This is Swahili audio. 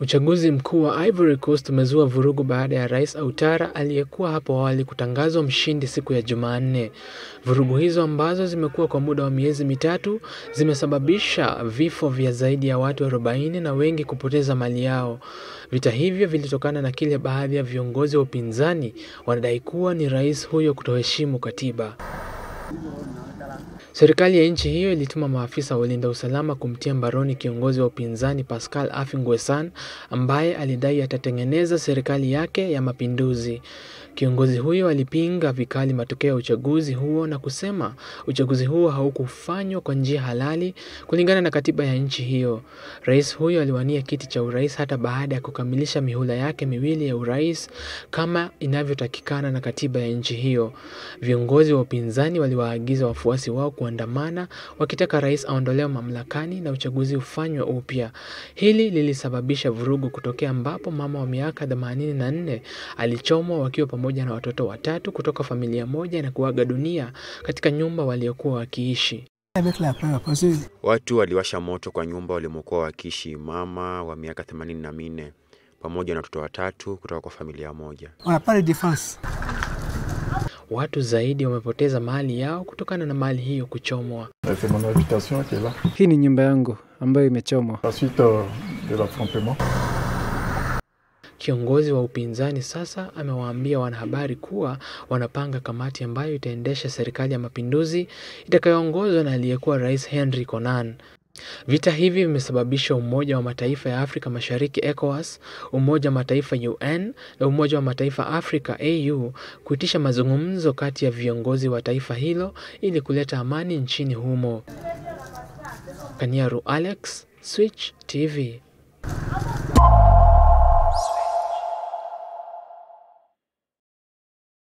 Uchaguzi mkuu wa Ivory Coast umezua vurugu baada ya Rais Ouattara aliyekuwa hapo awali kutangazwa mshindi siku ya Jumanne. Vurugu hizo ambazo zimekuwa kwa muda wa miezi mitatu zimesababisha vifo vya zaidi ya watu 40 na wengi kupoteza mali yao. Vita hivyo vilitokana na kile baadhi ya viongozi wa upinzani wanadai kuwa ni rais huyo kutoheshimu katiba. Serikali ya nchi hiyo ilituma maafisa wa ulinda usalama kumtia mbaroni kiongozi wa upinzani Pascal Affi-N'Guessan ambaye alidai atatengeneza serikali yake ya mapinduzi. Kiongozi huyo alipinga vikali matokeo ya uchaguzi huo na kusema uchaguzi huo haukufanywa kwa njia halali kulingana na katiba ya nchi hiyo. Rais huyo aliwania kiti cha urais hata baada ya kukamilisha mihula yake miwili ya urais kama inavyotakikana na katiba ya nchi hiyo. Viongozi wa upinzani waliwaagiza wafuasi wao kuandamana wakitaka rais aondolewe mamlakani na uchaguzi ufanywe upya. Hili lilisababisha vurugu kutokea ambapo mama wa miaka 84 alichomwa wakiwa pamoja na watoto watatu kutoka familia moja na kuaga dunia katika nyumba waliokuwa wakiishi. Watu waliwasha moto kwa nyumba walimokuwa wakiishi mama wa miaka themanini na minne pamoja na watoto watatu kutoka kwa familia moja. Watu zaidi wamepoteza mali yao kutokana na mali hiyo kuchomwa. Hii ni nyumba yangu ambayo imechomwa. Kiongozi wa upinzani sasa amewaambia wanahabari kuwa wanapanga kamati ambayo itaendesha serikali ya mapinduzi itakayoongozwa na aliyekuwa rais Henry Konan. Vita hivi vimesababisha Umoja wa Mataifa ya Afrika Mashariki ECOWAS, Umoja wa Mataifa UN na Umoja wa Mataifa Afrika AU kuitisha mazungumzo kati ya viongozi wa taifa hilo ili kuleta amani nchini humo. Kaniaru Alex, Switch TV.